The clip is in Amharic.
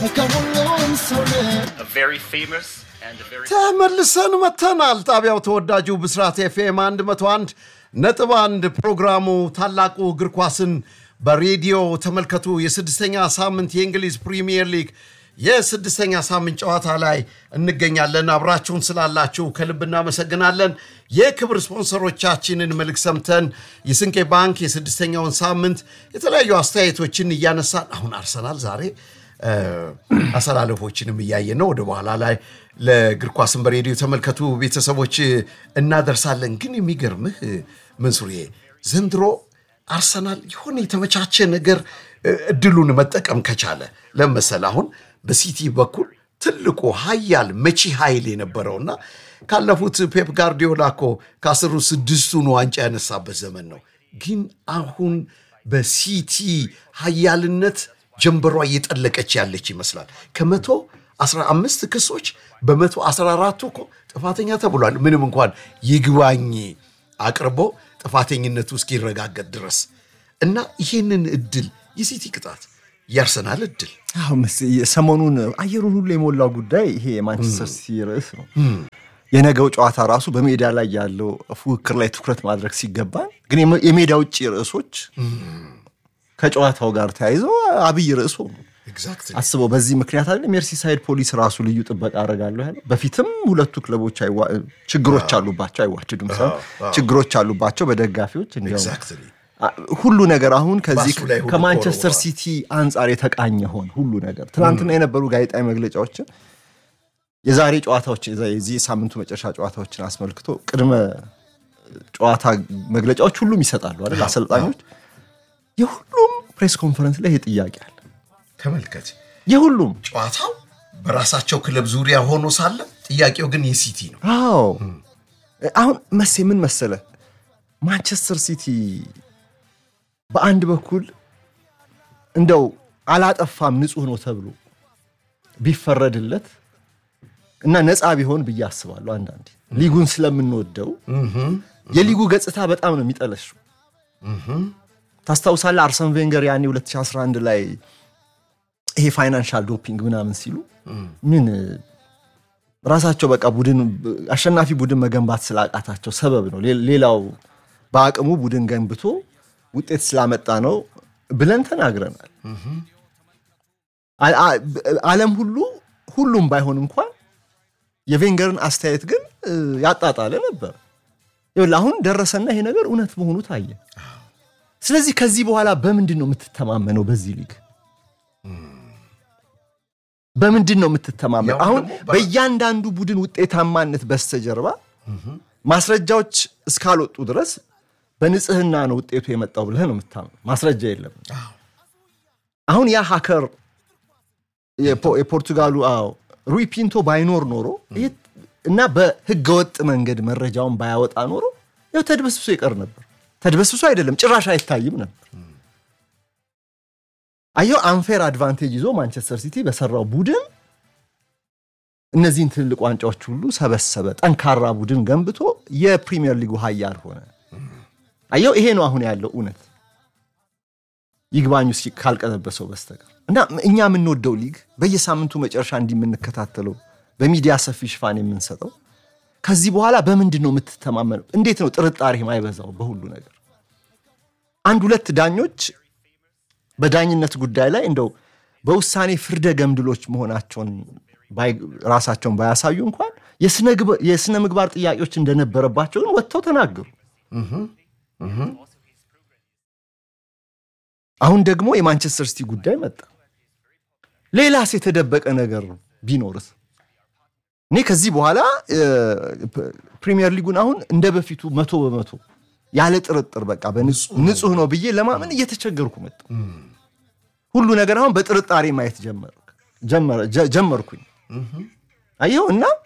a very famous and a very ተመልሰን መተናል። ጣቢያው ተወዳጁ ብስራት ኤፍኤም 101 ነጥብ አንድ ፕሮግራሙ ታላቁ እግር ኳስን በሬዲዮ ተመልከቱ። የስድስተኛ ሳምንት የእንግሊዝ ፕሪሚየር ሊግ የስድስተኛ ሳምንት ጨዋታ ላይ እንገኛለን። አብራችሁን ስላላችሁ ከልብ እናመሰግናለን። የክብር ስፖንሰሮቻችንን መልክ ሰምተን የስንቄ ባንክ የስድስተኛውን ሳምንት የተለያዩ አስተያየቶችን እያነሳን አሁን አርሰናል ዛሬ አሰላለፎችንም እያየን ነው። ወደ በኋላ ላይ ለእግር ኳስን በሬዲዮ ተመልከቱ ቤተሰቦች እናደርሳለን። ግን የሚገርምህ መንሱሬ ዘንድሮ አርሰናል የሆነ የተመቻቸ ነገር እድሉን መጠቀም ከቻለ ለመሰል አሁን በሲቲ በኩል ትልቁ ሀያል መቺ ኃይል የነበረውና ካለፉት ፔፕ ጋርዲዮላ እኮ ከአስሩ ስድስቱን ዋንጫ ያነሳበት ዘመን ነው። ግን አሁን በሲቲ ሀያልነት ጀንበሯ እየጠለቀች ያለች ይመስላል። ከመቶ 15 ክሶች በመቶ 14ቱ እኮ ጥፋተኛ ተብሏል። ምንም እንኳን ይግባኝ አቅርቦ ጥፋተኝነቱ እስኪረጋገጥ ድረስ እና ይህንን እድል የሲቲ ቅጣት የአርሰናል እድል አዎ መስ- ሰሞኑን አየሩን ሁሉ የሞላው ጉዳይ ይሄ የማንቸስተር ሲቲ ርዕስ ነው። የነገው ጨዋታ ራሱ በሜዳ ላይ ያለው ፉክክር ላይ ትኩረት ማድረግ ሲገባን ግን የመ- የሜዳ ውጭ ርዕሶች ከጨዋታው ጋር ተያይዘው አብይ ርዕሱ ነው። ኤግዛክትሊ አስበው በዚህ ምክንያት አለ ሜርሲሳይድ ፖሊስ ራሱ ልዩ ጥበቃ አደርጋለሁ ያለ። በፊትም ሁለቱ ክለቦች አይዋ- ችግሮች አሉባቸው፣ አይዋችዱም ሳይሆን ችግሮች አሉባቸው በደጋፊዎች እንዲያውም ኤግዛክትሊ አ- ሁሉ ነገር አሁን ከዚህ ባሱ ላይ ሁሉ ከማንቸስተር ተወርውሯል። ሲቲ አንጻር የተቃኘ ሆን ሁሉ ነገር ትናንትና የነበሩ ጋዜጣዊ መግለጫዎችን የዛሬ ጨዋታዎች የዛ- የዚህ የሳምንቱ መጨረሻ ጨዋታዎችን አስመልክቶ ቅድመ ጨዋታ መግለጫዎች ሁሉም ይሰጣሉ አይደል አሰልጣኞች የሁሉም ፕሬስ ኮንፈረንስ ላይ ይሄ ጥያቄ አለ ተመልከት። የሁሉም ጨዋታው በራሳቸው ክለብ ዙሪያ ሆኖ ሳለ ጥያቄው ግን የሲቲ ነው። አዎ አሁን መሴ ምን መሰለ ማንቸስተር ሲቲ በአንድ በኩል እንደው አላጠፋም ንጹህ ነው ተብሎ ቢፈረድለት እና ነፃ ቢሆን ብዬ አስባለሁ። አንዳንዴ ሊጉን ስለምንወደው የሊጉ ገጽታ በጣም ነው የሚጠለሽው። ታስታውሳለህ አርሰን ቬንገር ያኔ 2011 ላይ ይሄ ፋይናንሻል ዶፒንግ ምናምን ሲሉ ምን ራሳቸው በቃ ቡድን አሸናፊ ቡድን መገንባት ስላቃታቸው ሰበብ ነው። ሌ- ሌላው በአቅሙ ቡድን ገንብቶ ውጤት ስላመጣ ነው ብለን ተናግረናል። አ- አ- ዓለም ሁሉ ሁሉም ባይሆን እንኳን የቬንገርን አስተያየት ግን እ, ያጣጣለ ነበር። ይኸውልህ አሁን ደረሰና ይሄ ነገር እውነት መሆኑ ታየ። ስለዚህ ከዚህ በኋላ በምንድን ነው የምትተማመነው በዚህ ሊግ? በምንድን ነው የምትተማመነው? ያው አሁን ደግሞ በ- በእያንዳንዱ ቡድን ውጤታማነት በስተጀርባ ማስረጃዎች እስካልወጡ ድረስ በንጽህና ነው ውጤቱ የመጣው ብለህ ነው የምታምነው። ማስረጃ የለም። አሁን ያ ሀከር የፖ- የፖርቱጋሉ አዎ ሩይ ፒንቶ ባይኖር ኖሮ ይህ- እና በህገወጥ መንገድ መረጃውን ባያወጣ ኖሮ ያው ተድበስብሶ ይቀር ነበር። ተድበስብሶ አይደለም ጭራሽ አይታይም ነበር። አየው አንፌር አድቫንቴጅ ይዞ ማንቸስተር ሲቲ በሰራው ቡድን እነዚህን ትልልቅ ዋንጫዎች ሁሉ ሰበሰበ። ጠንካራ ቡድን ገንብቶ የፕሪሚየር ሊጉ ሀያል ሆነ። አየው ይሄ ነው አሁን ያለው እውነት ይግባኙ እስኪ ካልቀለበሰው በስተቀር እና እኛ የምንወደው ሊግ በየሳምንቱ መጨረሻ እንዲህ የምንከታተለው በሚዲያ ሰፊ ሽፋን የምንሰጠው ከዚህ በኋላ በምንድን ነው የምትተማመነው? እንዴት ነው ጥርጣሬ ማይበዛው በሁሉ ነገር? አንድ ሁለት ዳኞች በዳኝነት ጉዳይ ላይ እንደው በውሳኔ ፍርደ ገምድሎች መሆናቸውን ባይ- ራሳቸውን ባያሳዩ እንኳን የስነ ግብ- የስነ ምግባር ጥያቄዎች እንደነበረባቸው ግን ወጥተው ተናገሩ። አሁን ደግሞ የማንቸስተር ሲቲ ጉዳይ መጣ። ሌላስ የተደበቀ ነገር ቢኖርስ? እኔ ከዚህ በኋላ እ, ፕ- ፕሪሚየር ሊጉን አሁን እንደ በፊቱ መቶ በመቶ ያለ ጥርጥር በቃ በንጹህ ንጹህ ነው ብዬ ለማመን እየተቸገርኩ መጣ። ሁሉ ነገር አሁን በጥርጣሬ ማየት ጀመር- ጀመረ- ጀ- ጀመርኩኝ። አየው እና